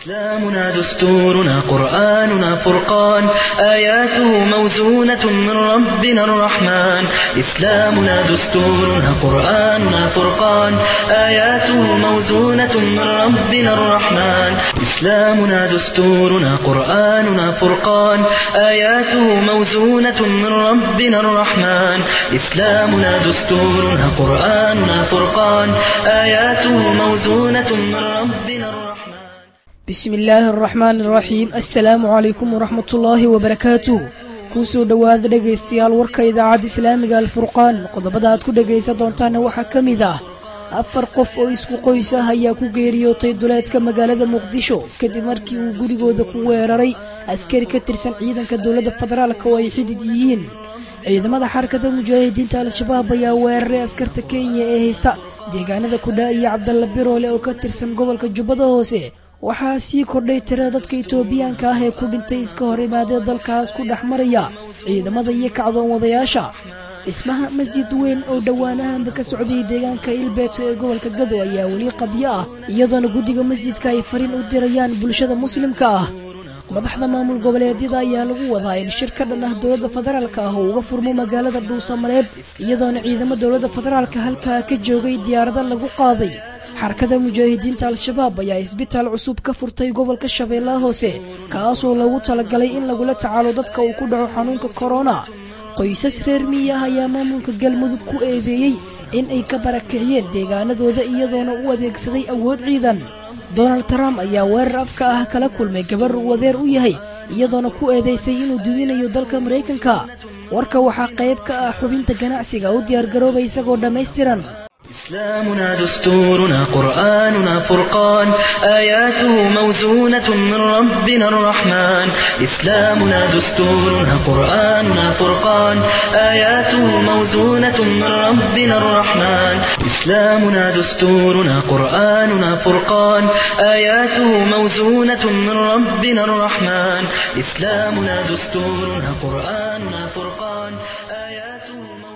إسلامنا دستورنا قرآننا فرقان آياته موزونة من ربنا الرحمن إسلامنا دستورنا قرآننا فرقان آياته موزونة من ربنا الرحمن إسلامنا دستورنا قرآننا فرقان آياته موزونة من ربنا الرحمن إسلامنا دستورنا قرآننا فرقان آياته موزونة من ربنا الرحمن bismi illaahi araxmaan araxiim assalaamu calaykum waraxmat ullaahi wabarakaatuh kuusoo dhowaada dhegaystayaal warka idaacadda islaamiga alfurqaan qodobada aad ku dhegaysan doontaana waxaa ka mid ah afar qof oo isku qoys ah ayaa ku geeriyootay duleedka magaalada muqdisho kadib markii uu gurigooda ku weeraray askari ka tirsan ciidanka dowladda federaalk oo ay xidid yihiin ciidamada xarakada mujaahidiinta al-shabaab ayaa weeraray askarta kenya ee haysta deegaanada kudhaa iyo cabdalla biroole oo ka tirsan gobolka jubbada hoose waxaa sii kordhay tirada dadka itoobiyaanka ah ee ku dhintay iska hor imaadee dalkaas ku dhex maraya ciidamada iyo kacdoon wadayaasha dhismaha masjid weyn oo dhowaanahanba ka socday deegaanka ilbeeto ee gobolka gado ayaa weli qabyo ah iyadoona guddiga masjidka ay fariin u dirayaan bulshada muslimka ah madaxda maamul goboleedyada ayaa lagu wadaa in shir ka dhan ah dowladda federaalka ah oo uga furmo magaalada dhuusamareeb iyadoona ciidamo dowladda federaalka halkaa ka joogay diyaarado lagu qaaday xarakada mujaahidiinta al-shabaab ayaa isbitaal cusub ka furtay gobolka shabeellaha hoose kaasoo loogu talagalay in lagula tacaalo dadka uu ku dhaco xanuunka korona qoysas reer miyi ah ayaa maamulka galmudug ku eedeeyey in ay ka barakiciyeen deegaanadooda iyadoona u adeegsaday awood ciidan donald trump ayaa weerar afka ah kala kulmay gabar uu adeer u yahay iyadoona ku eedaysay inuu duwinayo dalka maraykanka warka waxaa qayb ka ah xubinta ganacsiga u diyaargaroobay isagoo dhammaystiran إسلامنا دستورنا قرآننا فرقان آياته موزونة من ربنا الرحمن إسلامنا دستورنا قرآننا فرقان آياته موزونة من ربنا الرحمن إسلامنا دستورنا قرآننا فرقان آياته موزونة من ربنا الرحمن إسلامنا دستورنا قرآننا فرقان آياته موزونة من ربنا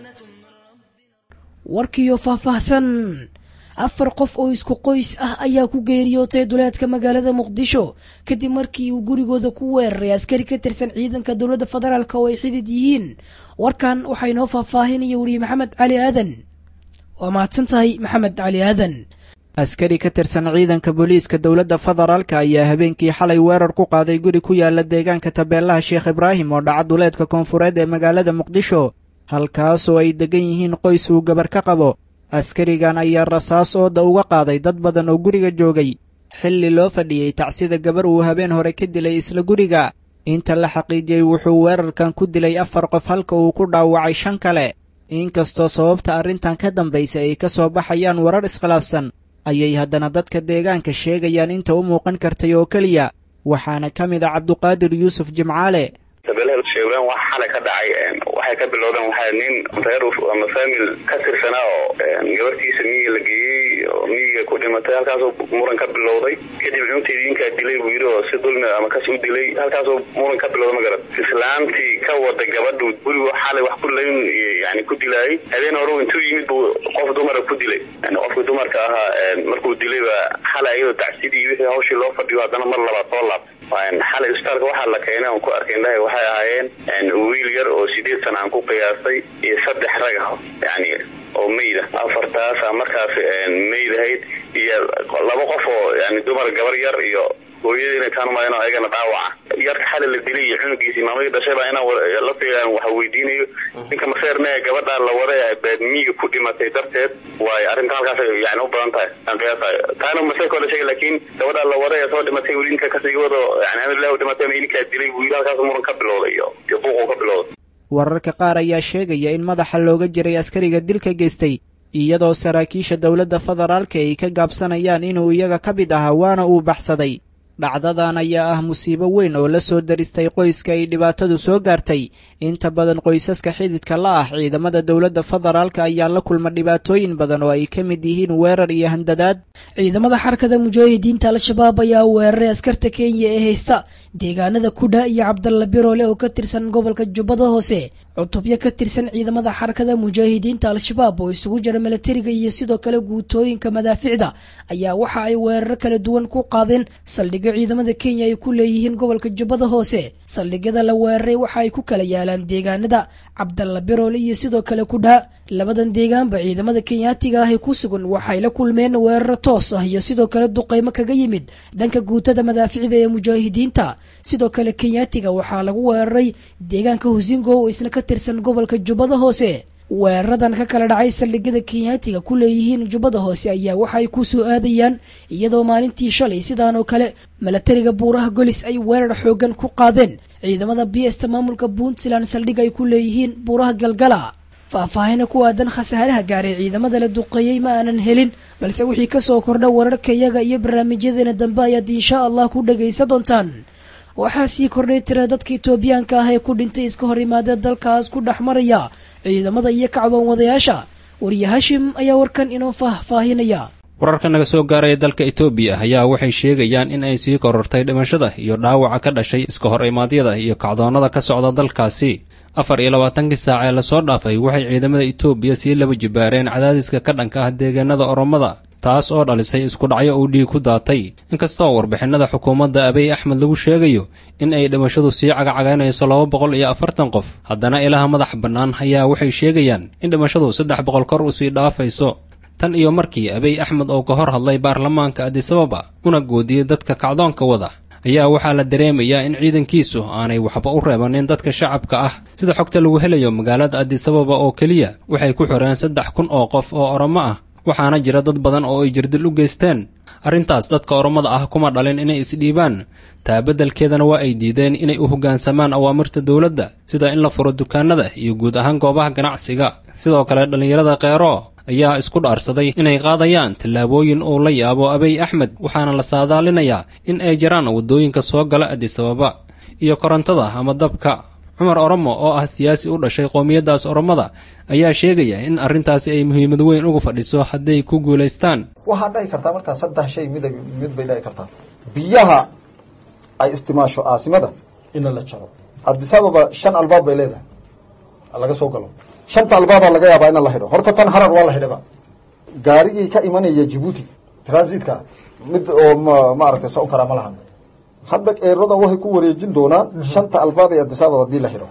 warkiiyo faahfaahsan afar qof oo isku qoys ah ayaa ku geeriyootay duleedka magaalada muqdisho kadib markii uu gurigooda ku weeraray askari ka tirsan ciidanka dowladda federaalk oo ay xidid yihiin warkan waxaa inoo faahfaahinaya weriye maxamed cali aadan waa mahadsan tahay maxamed cali aadan askari ka tirsan ciidanka booliiska dowladda federaalka ayaa habeenkii xalay weerar ku qaaday guri ku yaala deegaanka tabeelaha sheekh ibraahim oo dhaca duleedka koonfureed ee magaalada muqdisho halkaasoo ay deggan yihiin qoys uu gabar ka qabo askarigan ayaa rasaas ooda uga qaaday dad badan oo guriga joogay xilli loo fadhiyey tacsida gabar uu habeen hore ka dilay isla guriga inta la xaqiijiyey wuxuu weerarkan ku dilay afar qof halka uu ku dhaawacay shan kale inkastoo sababta arrintan ka dambaysa ay ka soo baxayaan warar iskhilaafsan ayay haddana dadka deegaanka sheegayaan inta u muuqan kartay oo keliya waxaana ka mid a cabduqaadir yuusuf jimcaale tabeelaha sheegraan wax xalay ka dhacay waxay ka bilowdeen waxaa nin reer ama famil ka tirsanaa oo gabartiisa miyiga la geeyey oo miyiga ku dhimatay halkaasoo muran ka bilowday kadib cunteedii ninkaa dilay buu yidhi oo si dulmi ama kas u dilay halkaasoo muran ka bilowday magarat islaamtii ka wada gabadhu gurigu xalay wax ku layn yani ku dilaayay habeen hore intuu yimid buu qof dumara ku dilay yani qofkii dumarka ahaa markuu dilay ba xalay ayadoo tacsidii wixii hawshii loo fadhiyo haddana mar labaad soo laabtay xalay isbitaalka waxaa la keenay on ku arkay indhahay waxay ahaayeen wiil yar oo sideed sana aan ku qiyaastay iyo saddex rag ah yani oo meyda afartaasa markaas meyd ahayd iyo laba qof oo yani dumar gabar yar iyo hooyada inay taan umalayno ayagana dhaawaca yarka xalay la dilay iyo cunugiisii maamadii dhashay baa inaan laftigaan waxa weydiinayo ninka maseerne gabadhaa la waday baad miyiga ku dhimatay darteed waayo arrinta halkaas yani u badan tahay aan qiyaasayo taana maseerka la sheegay laakiin gabadhaa la waday ee soo dhimatay weli ninka kasii wado yani amrilah dhimatay ninkaa dilay buu yidhi halkaas muran ka bilowday iyo iyo buuqu ka bilowday wararka qaar ayaa sheegaya in madaxa looga jiray askariga dilka geystay iyadoo saraakiisha dowladda federaalka ay ka gaabsanayaan inuu iyaga ka mid ahaa waana uu baxsaday dhacdadan ayaa ah musiibo weyn oo la soo daristay qoyska ay dhibaatadu soo gaartay inta badan qoysaska xididka la ah ciidamada dowladda federaalka ayaa la kulma dhibaatooyin badan oo ay ka mid yihiin weerar iyo handadaad ciidamada xarakada mujaahidiinta al-shabaab ayaa weeraray askarta kenya ee haysta deegaanada kudha iyo cabdalla biroole oo ka tirsan gobolka jubbada hoose cutubyo ka tirsan ciidamada xarakada mujaahidiinta al-shabaab oo isugu jira milatariga iyo sidoo kale guutooyinka madaaficda ayaa waxa ay weeraro kala duwan ku qaadeen saldhig saldhigyo ciidamada kenya ay ku leeyihiin gobolka jubbada hoose saldhigyada la weeraray waxa ay ku kala yaalaan deegaanada cabdalla biroole iyo sidoo kale kudhaa labadan deegaanba ciidamada kenyaatiga ah ee ku sugan waxay la kulmeen weeraro toos ah iyo sidoo kale duqaymo kaga yimid dhanka guutada madaaficda ee mujaahidiinta sidoo kale kenyaatiga waxaa lagu weeraray deegaanka husingo oo isna ka tirsan gobolka jubbada hoose weeraradan ka kala dhacay saldhigyada kenyaatiga ku leeyihiin jubbada hoose ayaa waxaay ku soo aadayaan iyadoo maalintii shalay sidaan oo kale milatariga buuraha golis ay weerar xoogan ku qaadeen ciidamada biesta maamulka puntland saldhig ay ku leeyihiin buuraha galgala faahfaahina ku aadan khasaaraha gaaray ciidamada la duqeeyey ma aanan helin balse wixii kasoo kordha wararka iyaga iyo barnaamijyadeena dambe ayaad insha allah ku dhagaysa doontaan waxaa sii kordhay tira dadka etoobiyaanka ah ee ku dhintay iska hor imaadee dalkaas ku dhex maraya ciidamada iyo kacdoon wadayaasha wariye hashim ayaa warkan inoo faahfaahinaya wararka naga soo gaaraya dalka etoobiya ayaa waxay sheegayaan in ay sii korortay dhimashada iyo dhaawaca ka dhashay iska hor imaadyada iyo kacdoonnada ka socda dalkaasi afar iyo labaatankii saac ee lasoo dhaafay waxay ciidamada etoobiya sii laba jibaareen cadaadiska ka dhanka ah deegaanada oromada taas oo dhalisay isku dhacyo uu dhiig ku daatay inkastoo warbixinada xukuumadda abiy axmed lagu sheegayo in ay dhimashadu sii cagacagaynayso laba boqol iyo afartan qof haddana ilaha madax bannaan ayaa waxay sheegayaan in dhimashadu saddex boqol kor usii dhaafayso tan iyo markii abiy axmed oo ka hor hadlay baarlamaanka adisababa una goodiyey dadka kacdoonka wada ayaa waxaa la dareemayaa in ciidankiisu aanay waxba u reebanin dadka shacabka ah sida xogta lagu helayo magaalada adisababa oo keliya waxay ku xoreen saddex kun oo qof oo oromo ah waxaana jira dad badan oo ay jirdil u geysteen arrintaas dadka oromada ah kuma dhalin inay isdhiibaan taa beddelkeedana waa ay diideen inay u hoggaansamaan awaamirta dowladda sida in la furo dukaanada iyo guud ahaan goobaha ganacsiga sidoo kale dhallinyarada keero ayaa isku dhaarsaday inay qaadayaan tallaabooyin uu la yaabo abiy axmed waxaana la saadaalinayaa in ay jiraan waddooyinka soo gala adisababa iyo korontada ama dabka cumar oromo oo ah siyaasi u dhashay qowmiyaddaas oromada ayaa sheegaya in arrintaasi ay muhiimad weyn uga fadhiso hadday ku guulaystaan waxaad dhahi kartaa markaa saddex shay mid mid bay dhahi kartaa biyaha ay istimaasho aasimada ina la jaro adisababa shan albaab bay leedahay laga soo galo shanta albaabaa laga yaabaa ina la xidho horta tan harar waa la xidhaba gaarigii ka imanaya jibuuti transitka mid oo ma maaragtay socon karaa ma lahan hadda eeradan waxay ku wareejin doonaan shanta albaab ee adisababa hadii la xidho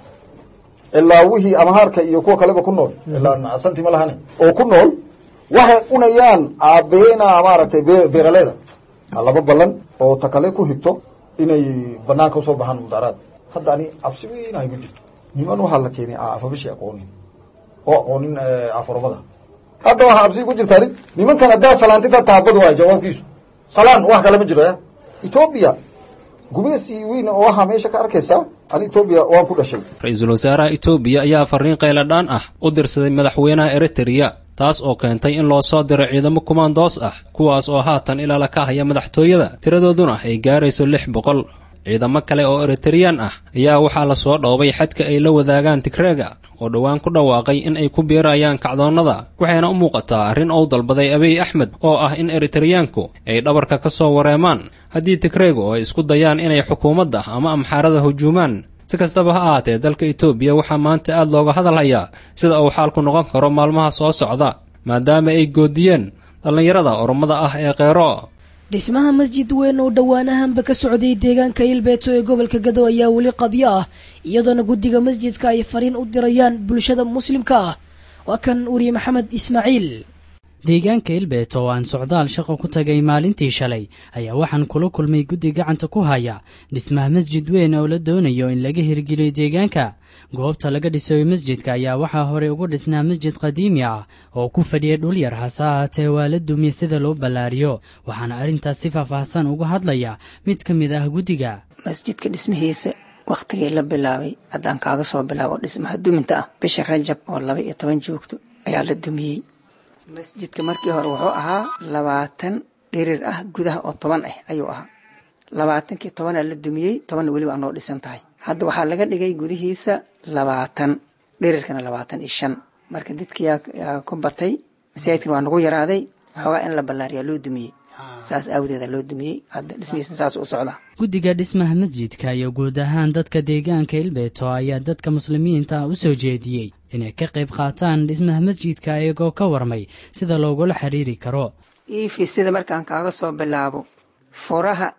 ilaa wixii amahaarka iyo kuwa kaleba ku nool ilaa santi ma lahane oo ku nool waxay cunayaan aabeena maaragtay beeraleeda laba ballan oo takale ku higto inay banaanka usoo baxaan mudaaraad hadda ani cabsi weyn ay ku jirto niman waxaa la keenay afabishi aqoonin oo aqoonin aforomada hadda waxaa cabsi ku jirta arin nimankan haddaa salaantida taabad waay jawaabkiisu salaan wax kale ma jiro ya etoobiya gumeesi weyn oo waxaa meesha ka arkaysaa ani etoobiya waan ku dhashay ra-iisul wasaaraha etoobiya ayaa fariin qayladhaan ah u dirsaday madaxweynaha eritreya taas oo keentay in loo soo diro ciidamo kumaandoos ah kuwaas oo haatan ilaala ka haya madaxtooyada tiradooduna ay gaarayso lix boqol ciidamo kale oo eritreyaan ah ayaa waxaa la soo dhoobay xadka ay la wadaagaan tigreega oo dhowaan ku dhawaaqay in ay ku biirayaan kacdoonnada waxayna u muuqataa arrin ou dalbaday abiy axmed oo ah in eritreyaanku ay dhabarka ka soo wareemaan haddii tigreegu ay isku dayaan inay xukuumadda ama amxaarada hujuumaan si kastaba ha ahaatee dalka etoobiya waxaa maanta aad looga hadalhayaa sida uu xaalku noqon karo maalmaha soo socda maadaama ay goodiyeen dhallinyarada oromada ah ee keero dhismaha masjid weyn oo dhowaanahanba ka socday deegaanka ilbeeto ee gobolka gado ayaa weli qabyo ah iyadoona guddiga masjidka ay fariin u dirayaan bulshada muslimka ah waa kan weriye maxamed ismaaciil deegaanka ilbeet oo aan socdaal shaqo ku tagay maalintii shalay ayaa waxaan kula kulmay guddi gacanta ku haya dhismaha masjid weyn oo la doonayo in laga hirgeliyo deegaanka goobta laga dhisayo masjidka ayaa waxaa horey ugu dhisnaa masjid qadiimi ah oo ku fadhiyay dhul yar hase ahaatee waa la dumiye sida loo ballaariyo waxaana arrintaas si faahfaahsan uga hadlaya mid ka mid ah guddiga masjidka dhismihiisa wakhtigii la bilaabay haddaan kaaga soo bilaabo dhismaha duminta ah bisha rajab oo laba iyo toban joogto ayaa la dumiyey masjidka markii hore wuxuu ahaa labaatan dhirir ah gudaha oo toban ah ayuu ahaa labaatankii tobanaa la dumiyey tobanna weliba anoo dhisan tahay hadda waxaa laga dhigay gudihiisa labaatan dhirirkana labaatan iyo shan marka dadkiyaa ku batay masaajidkana waa nagu yaraaday waxoogaa in la ballaariyaa loo dumiyey saas aawadeeda loo dumiyey hadda dhismihiisa saas u socdaa guddiga dhismaha masjidka iyo guud ahaan dadka deegaanka ilbeeto ayaa dadka muslimiinta ah u soo jeediyey inay ka qayb qaataan dhismaha masjidka iyagoo ka warmay sida loogula xiriiri karo iifi sida markaan kaaga soo bilaabo furaha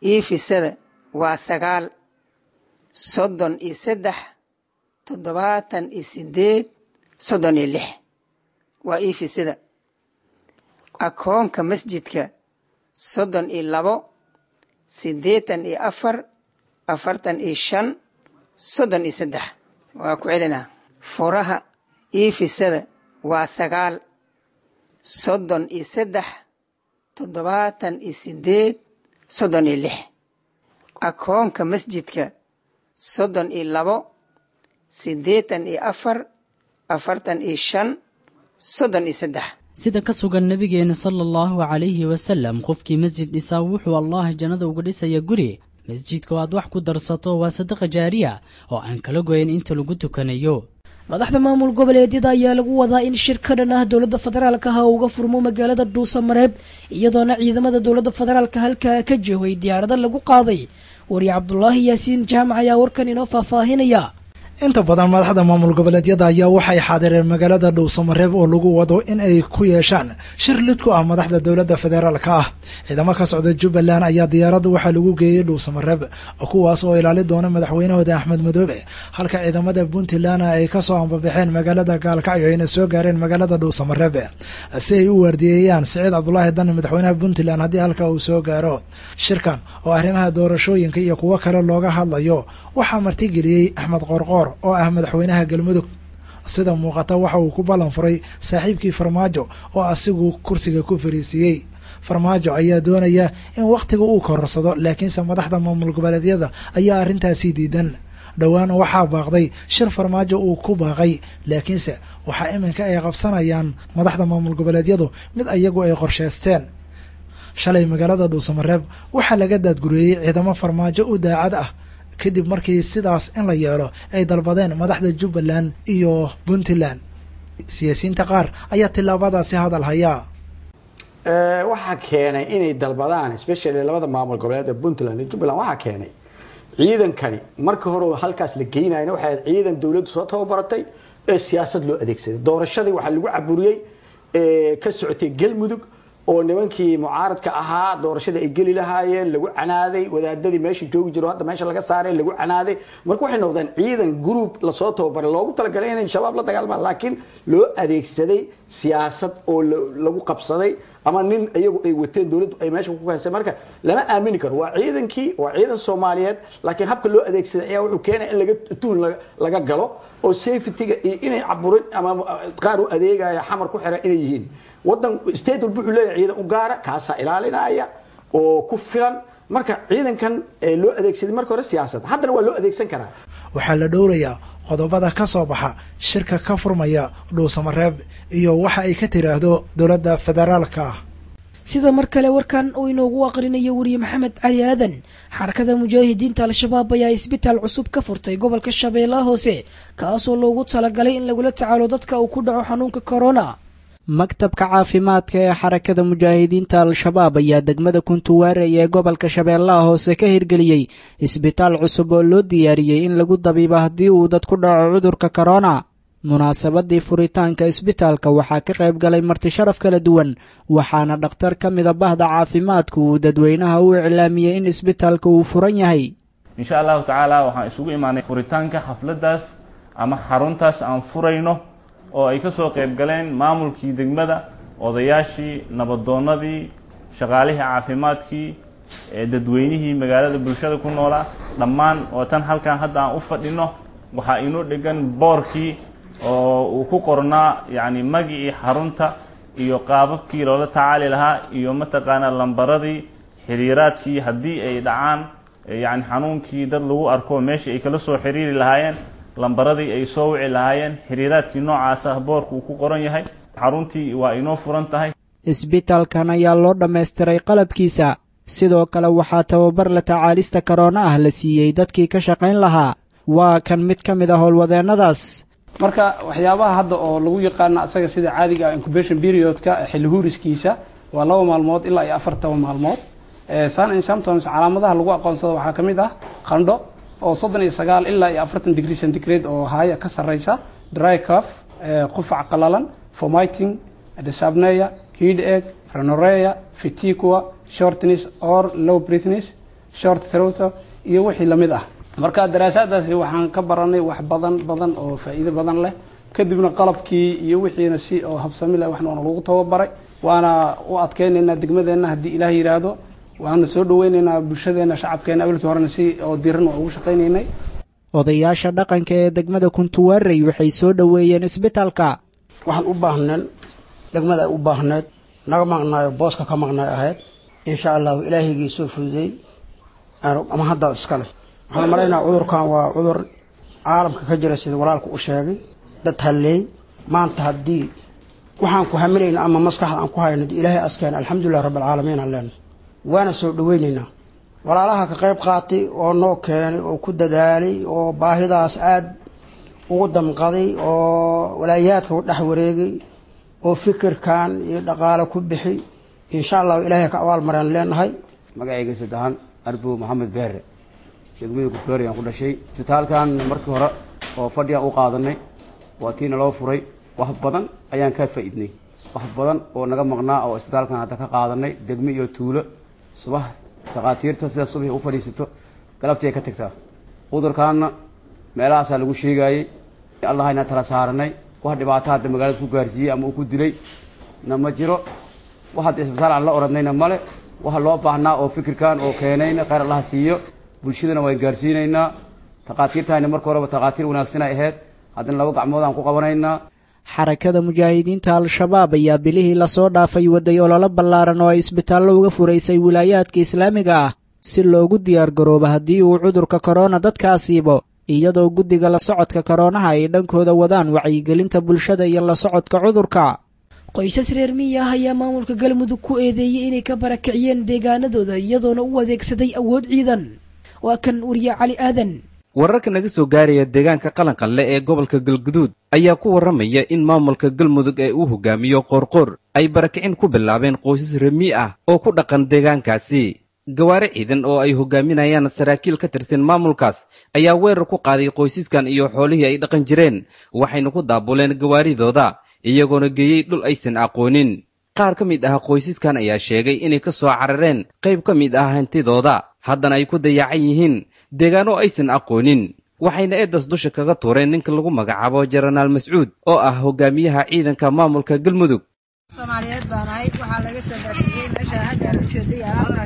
iifisada waa sagaal soddon iyo saddex toddobaatan iyo sideed soddon iyo lix waa iifisada akoonka masjidka soddon iyo labo siddeetan iyo afar afartan iyo shan soddon iyo saddex waa ku celinaa furaha iifisada waa sagaal soddon iyo saddex toddobaatan iyo sideed soddon iyo lix akoonka masjidka soddon iyo labo siddeetan iyo afar afartan iyo shan soddon iyo saddex sida ka sugan nebigeena sala allahu calayhi wasalam qofkii masjid dhisaa wuxuu allah jannada uga dhisaya guri masjidka oo aad wax ku darsato waa sadaqa jaariya oo aan kala goyn inta lagu tukanayo madaxda maamul goboleedyada ayaa lagu wadaa in shir ka dhan ah dowladda federaalka ha uga furmo magaalada dhuusamareeb iyadoona ciidamada dowladda federaalka halkaa ka joogay diyaarado lagu qaaday wariye cabdulaahi yaasiin jaamac ayaa warkan inoo faahfaahinaya inta badan madaxda maamul goboleedyada ayaa waxay xaadireen magaalada dhowsamareeb oo lagu wado in ay ku yeeshaan shir lid ku ah madaxda dowladda federaalka ah ciidamo ka socda jubbaland ayaa diyaaradda waxaa lagu geeyey dhowsamareeb kuwaas oo ilaali doona madaxweynahooda axmed madoobe halka ciidamada puntland ay kasoo ambabaxeen magaalada gaalkacyo ayna soo gaareen magaalada dhowsamareeb si ay u waardiyeeyaan siciid cabdulaahi dani madaxweynaha puntland haddii halka uu soo gaaro shirkan oo arrimaha doorashooyinka iyo kuwo kale looga hadlayo waxaa martigeliyey axmed qoorqoor oo ah madaxweynaha galmudug sida muuqata waxa uu ku ballan furay saaxiibkii farmaajo oo asigu kursiga ku fariisiiyey farmaajo ayaa doonaya in wakhtiga uu kororsado laakiinse madaxda maamul goboleedyada ayaa arrintaasi diidan dhowaan waxaa baaqday shir farmaajo uu ku baaqay laakiinse waxaa iminka ay qabsanayaan madaxda maamul goboleedyadu mid ayagu ay qorsheysteen shalay magaalada dhuusamareeb waxaa laga daadgureeyey ciidamo farmaajo u daacad ah kadib markii sidaas in la yeelo ay dalbadeen madaxda jubbaland iyo puntland siyaasiyiinta qaar ayaa tillaabadaasi hadal hayaa waxaa keenay inay dalbadaan especially labada maamul goboleed ee puntland iyo jubbaland waxaa keenay ciidankani marka hore halkaas la geynayna waxay ahayd ciidan dowladdu soo tababaratay ee siyaasad loo adeegsaday doorashadii waxaa lagu caburiyey ka socotay galmudug oo nimankii mucaaradka ahaa doorashada ay geli lahaayeen lagu canaaday wadaadadii meesha joogi jiro hadda meesha laga saaray lagu canaaday marka waxay noqdeen ciidan group lasoo tababaray loogu talagalay inay shabaab la dagaalmaan laakiin loo adeegsaday siyaasad oo lagu qabsaday ama nin iyagu ay wateen dowladdu ay meesha ku haysay marka lama aamini karo waa ciidankii waa ciidan soomaaliyeed laakiin habka loo adeegsaday ayaa wuxuu keenaya in laga tuhun laga galo oo safetyga iyo inay caburin ama qaar u adeegaya xamar ku xira inay yihiin wadan state walba wuxuu leeyahay ciidan u gaara kaasaa ilaalinaya oo ku filan marka ciidankan loo adeegsaday marka hore siyaasad haddana waa loo adeegsan karaa waxaa la dhowrayaa qodobada ka soo baxa shirka ka furmaya dhuusamareeb iyo waxa ay ka tiraahdo dowladda federaalka ah sida mar kale warkan uu inoogu aqrinayo weriye maxamed cali aadan xarakada mujaahidiinta al-shabaab ayaa isbitaal cusub ka furtay gobolka shabeellaha hoose kaasoo loogu talagalay in lagula tacaalo dadka uu ku dhaco xanuunka corona maktabka caafimaadka ee xarakada mujaahidiinta al-shabaab ayaa degmada kuntuwaarey ee gobolka shabeellaha hoose ka hirgeliyey isbitaal cusub oo loo diyaariyey in lagu dabiibo haddii uu dad ku dhaco cudurka korona munaasabadii furitaanka isbitaalka waxaa ka qayb galay marti sharaf kala duwan waxaana dhakhtar ka mida bahda caafimaadku uu dadweynaha u iclaamiyey in isbitaalka uu furan yahay insha allahu tacaala waxaan isugu imaanay furitaanka xafladdaas ama xaruntaas aan furayno oo ay ka soo qayb galeen maamulkii degmada odayaashii nabadoonnadii shaqaalihii caafimaadkii dadweynihii magaalada bulshada ku noolaa dhammaan oo tan halkan hadda aan u fadhino waxaa inoo dhegan boorkii oo uu ku qornaa yacni magicii xarunta iyo qaababkii loola tacaali lahaa iyo mataqaanaa lambaradii xiriiraadkii haddii ay dhacaan yacni xanuunkii dad lagu arko meeshii ay kala soo xiriiri lahaayeen lambaradii ay soo wici lahaayeen xiriiraadkii noocaas ah boorku uu ku qoran yahay xaruntii waa inoo furan tahay isbitaalkan ayaa loo dhammaystiray qalabkiisa sidoo kale waxaa tababar la tacaalista karoona ah la siiyey dadkii ka shaqayn lahaa waa kan mid ka mid a howlwadeennadaas marka waxyaabaha hadda oo lagu yaqaano asaga sida caadiga ah incubation periodka xilli huuriskiisa waa laba maalmood ilaa iyo afar toban maalmood sun and symptoms calaamadaha lagu aqoonsado waxaa ka mid ah qandho oo soddon iyo sagaal ilaa iyo afartan degree centigrade oo haya ka sarreysa dry cuff qufac qalalan vomiting dysapnea head egg renorea fatiqua shortness or low breathness short throwter iyo wixii lamid ah marka daraasaadaasi waxaan ka baranay wax badan badan oo faa'iido badan leh kadibna qalabkii iyo wixiina si oo habsami leh waxna waana lagu tababaray waana u adkeynaynaa degmadeenna haddii ilaah yidhaahdo waana soo dhaweynaynaa bulshadeena shacabkeena awalkii horena si oo diran waa ugu shaqaynaynay odayaasha dhaqanka ee degmada kuntuwaarey waxay soo dhoweeyeen isbitaalka waxaan u baahneen degmada ay u baahneed naga maqnaayo booska ka maqnaay ahayd insha allahu ilaahigii soo fududeey ama haddaa iskale waxaan malaynaa cudurkan waa cudur caalamka ka jira sida walaalku u sheegay dad halleey maanta haddii waxaan ku hamilayna ama maskaxda aan ku hayno dee ilaahay askeen alxamdulilah rabbi alcaalamiin aan leenahay waana soo dhaweynaynaa walaalaha ka qayb qaatay oo noo keenay oo ku dadaalay oo baahidaas aad ugu damqaday oo walaayaadka u dhex wareegay oo fikirkan iyo dhaqaale ku bixi insha allahu ilaahay ka abaalmareen leenahay magacayga saddexaan arbow maxamed beere degmada guddoori aan ku dhashay isbitaalkan markii hore oo fadhigaan u qaadanay waa tiina loo furay wax badan ayaan ka faa'iidnay wax badan oo naga maqnaa oo isbitaalkan hadda ka qaadanay degme iyo tuulo subax takhaatiirta sida subaxi u fadhiisato galabtii ay ka tagtaa cudurkaanna meelahaasaa lagu sheegaayey allahayna tala saaranay wax dhibaato hadda magaalada ku gaarsiiyey ama uu ku dilay na ma jiro wax hadda isbitaal aan la oradnayna male waxa loo baahnaa oo fikirkan oo keenayna khayr allaha siiyo bulshadana waan gaarsiinaynaa takhaatiirtahayna marka horeba takhaatiir wanaagsan ay ahayd haddana laba gacmood aan ku qabanaynaa xarakada mujaahidiinta al-shabaab ayaa bilihii lasoo dhaafay waday ololo ballaaran oo ay isbitaallo uga furaysay wilaayaadka islaamiga ah si loogu diyaargaroobo haddii uu cudurka korona dadka asiibo iyadoo guddiga la socodka koroonaha ay dhankooda wadaan wacyigelinta bulshada iyo la socodka cudurka qoysas reer miyi ah ayaa maamulka galmudug ku eedeeyey inay ka barakiciyeen deegaanadooda iyadoona u adeegsaday awood ciidan waa kan wariye cali aadan wararka naga soo gaaraya deegaanka qalanqalle ee gobolka galguduud ayaa ku warramaya in maamulka galmudug ee uu hogaamiyo qoorqoor ay barakicin ku bilaabeen qoysas remi ah oo ku dhaqan deegaankaasi gawaare ciidan oo ay hogaaminayaan saraakiil ka tirsan maamulkaas ayaa weerar ku qaaday qoysaskan iyo xoolihii ay dhaqan jireen waxayna ku daabuleen gawaaridooda iyagoona geeyey dhul aysan aqoonin qaar ka mid ah qoysaskan ayaa sheegay inay ka soo carareen qayb ka mid ah hantidooda haddana ay ku dayacan yihiin deegaano aysan aqoonin waxayna eedas dusha kaga tuureen ninka lagu magacaabo jenaraal mascuud oo ah hogaamiyaha ciidanka maamulka galmudug soomaaliyeed baan ahayd waxaa laga soo baafiyey meesha hadda ujeeday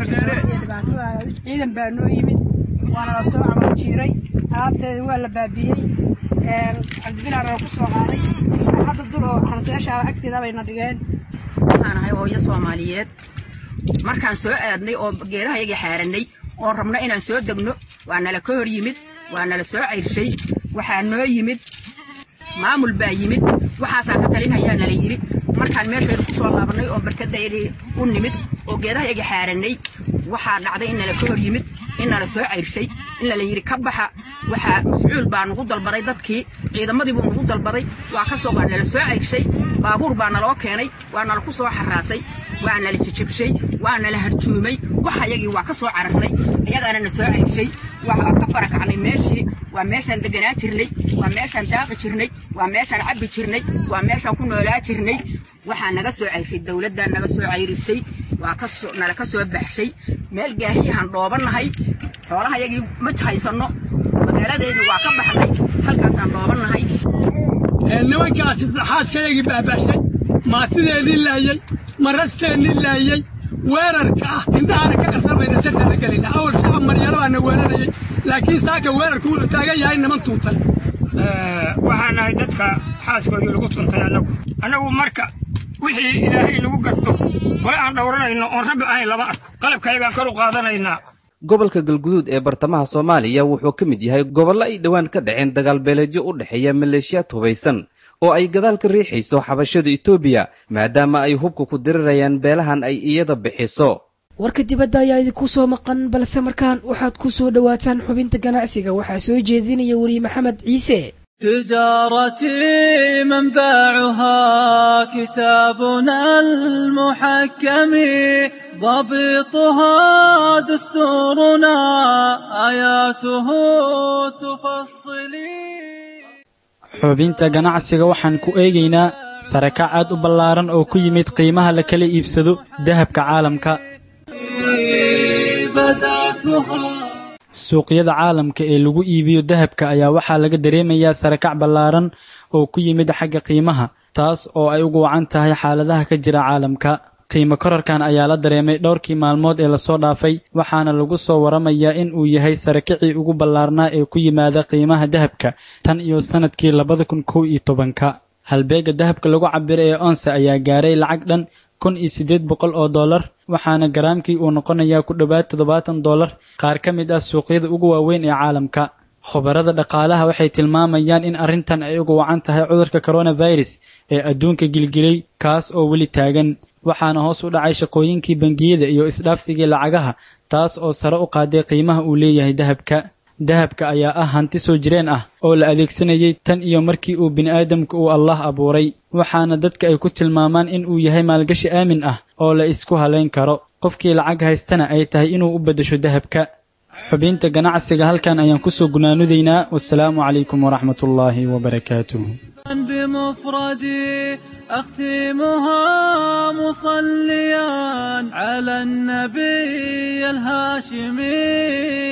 ciidan baa noo yimid waana la soo camal jiiray alaabteeda waa la baabiyey cabdibinaar oo ku soo qaaday hadda dul oo xarseesha agteeda bayna dhigeen waxaan ahay hooyo soomaaliyeed markaan soo aadnay oo geedaha yaga xaaranay oo rabno inaan soo degno waa nala ka hor yimid waa nala soo cayrshay waxaa noo yimid maamul baa yimid waxaasaa ka talinhayaa nala yidhi markaan meeshayda ku soo laabannay oo barkadayadii u nimid oo geedaha yaga xaaranay waxaa dhacday in nala ka hor yimid in nala soo cayrshay in nala yidhi ka baxa waxaa mascuul baa nugu dalbaday dadkii ciidamadii buu nugu dalbaday waa ka soo waa nala soo cayrshay baabuur baa naloo keenay waa nala ku soo xaraasay waa nala jijibshay waa nala harjuumay waxa yagii waa ka soo cararnay iyagaana na soo cayrshay waa ka barakacnay meeshii waa meeshaan deganaa jirnay waa meeshaan daaqi jirnay waa meeshaan cabbi jirnay waa meeshaan ku noolaa jirnay waxaa naga soo cayrshay dowladdaa naga soo cayrisay waa kasoo nala ka soo baxshay meel gaahiyahaan dhoobannahay xoolaha yagii ma haysanno magaaladeedii waa ka baxnay halkaasaan dhoobannahay nimankaasi xaaskayagii baabashay maatideedii laayey marasteennii laayey weerarka ah indhahana ka qarsamayna jantana gelina awal shacab maryalo baana weerarayay laakiin saaka weerarku wuxuu taagan yahay niman tuutay waxaan nahay dadka xaaskoodii lagu tuntay annagu annagu marka wixii ilaahay lagu garto wala aan dhowranayno oon rabbi ahayn lama arko qalabkayagaan kor u qaadanaynaa gobolka galguduud ee bartamaha soomaaliya wuxuu ka mid yahay gobollo ay dhowaan ka dhaceen dagaalbeeleedyo u dhexeeya maleeshiyaad hubaysan oo ay gadaal ka riixayso xabashada etoobiya maadaama ay hubka ku dirirayaan beelahan ay iyada bixiso warka dibadda ayaa idinku soo maqan balse markaan waxaad ku soo dhowaataan xubinta ganacsiga waxaa soo jeedinaya weriye maxamed ciise تجارتي منبعها كتابنا المحكم ضبطها دستورنا آياته تفصلي xubinta ganacsiga waxaan ku eegaynaa sarakac aad u ballaaran oo ku yimid qiimaha la kala iibsado dahabka caalamka بدأتها suuqyada caalamka ee lagu iibiyo dahabka ayaa waxaa laga dareemayaa sarakac ballaaran oo ku yimid xagga qiimaha taas oo ay ugu wacan tahay xaaladaha ka jira caalamka qiimo korarkan ayaa la dareemay dhowrkii maalmood ee lasoo dhaafay waxaana lagu soo waramayaa in uu yahay sarakicii ugu ballaarnaa ee ku yimaada qiimaha dahabka tan iyo sannadkii labada kun kow iyo tobanka halbeega dahabka lagu cabiro ee onse ayaa gaaray lacag dhan kun iyo siddeed boqol oo dollar waxaana garaamkii uu noqonayaa ku dhowaad toddobaatan dollar qaar ka mid ah suuqyada ugu waaweyn ee caalamka khubarada dhaqaalaha waxay tilmaamayaan in arrintan ay uga wacan tahay cudurka coronavirus ee adduunka gilgilay kaas oo weli taagan waxaana hoos u dhacay shaqooyinkii bangiyada iyo isdhaafsigii lacagaha taas oo sare u qaaday qiimaha uu leeyahay dahabka dahabka ayaa ah hanti soo jireen ah oo la adeegsanayay tan iyo markii uu bini'aadamka uu allah abuuray waxaana dadka ay ku tilmaamaan in uu yahay maalgashi aamin ah oo la isku halayn karo qofkii lacag haystana ay tahay inuu u beddesho dahabka xubinta ganacsiga halkan ayaan kusoo gunaanudaynaa wasalaamu calaykum waraxmatullaahi wabarakaatuh بمفردي أختمها مصليا على النبي الهاشمي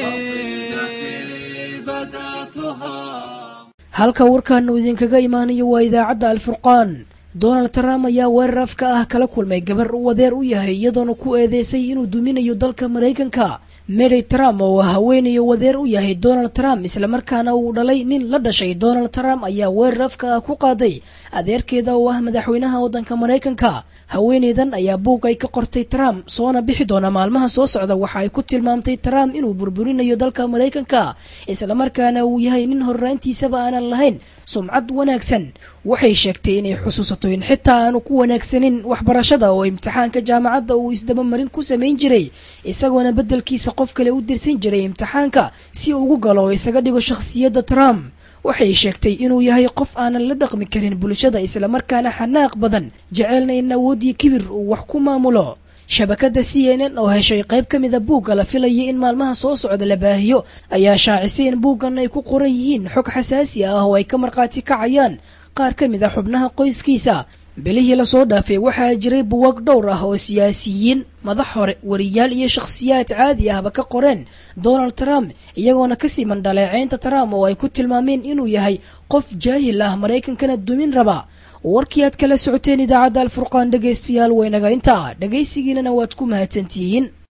قصيدتي بدأتها halka warkan uu idinkaga imaanayo waa idaacadda alfurqaan donald trump ayaa weerar afka ah kala kulmay gabar uu adeer u yahay iyadoona ku eedeysay inuu duminayo dalka maraykanka mary trump oo haweenayo wadeer u yahay donald trump islamarkaana uu dhalay nin la dhashay donald trump ayaa weerar afka ah ku qaaday adeerkeeda oo ah madaxweynaha waddanka maraykanka haweeneydan ayaa buug ay ka qortay trump soona bixi doona maalmaha soo socda waxa ay ku tilmaamtay trump inuu burburinayo dalka maraykanka islamarkaana uu yahay nin horraantiisaba aanan lahayn sumcad wanaagsan waxay sheegtay inay xusuusato in xitaa aanu ku wanaagsanin waxbarashada oo imtixaanka jaamacadda uu isdabamarin ku samayn jiray isagoona beddelkiisa qof kale u dirsan jiray imtixaanka si uu ugu galo oo isaga dhigo shakhsiyadda trump waxay sheegtay inuu yahay qof aanan la dhaqmi karin bulshada islamarkaana xanaaq badan jecelna in awood iyo kibir uu wax ku maamulo shabakadda c n n oo heshay qayb ka mida buugga la filayay in maalmaha soo socda la baahiyo ayaa shaacisay in buuggan ay ku qoran yihiin xog xasaasi ah oo ay ka markhaati kacayaan qaar ka mid a xubnaha qoyskiisa bilihii lasoo dhaafay waxaa jiray buwag dhowr ah oo siyaasiyiin madax hore wariyaal iyo shakhsiyaad caadi ahba ka qoreen donald trump iyagoona ka siman dhaleeceynta trump oo ay ku tilmaameen inuu yahay qof jaahil ah maraykankana dumin raba warkii aad kala socoteen idaacadda alfurqaan dhegaystayaal waynaga intaa dhegaysigiinana waad ku mahadsantihiin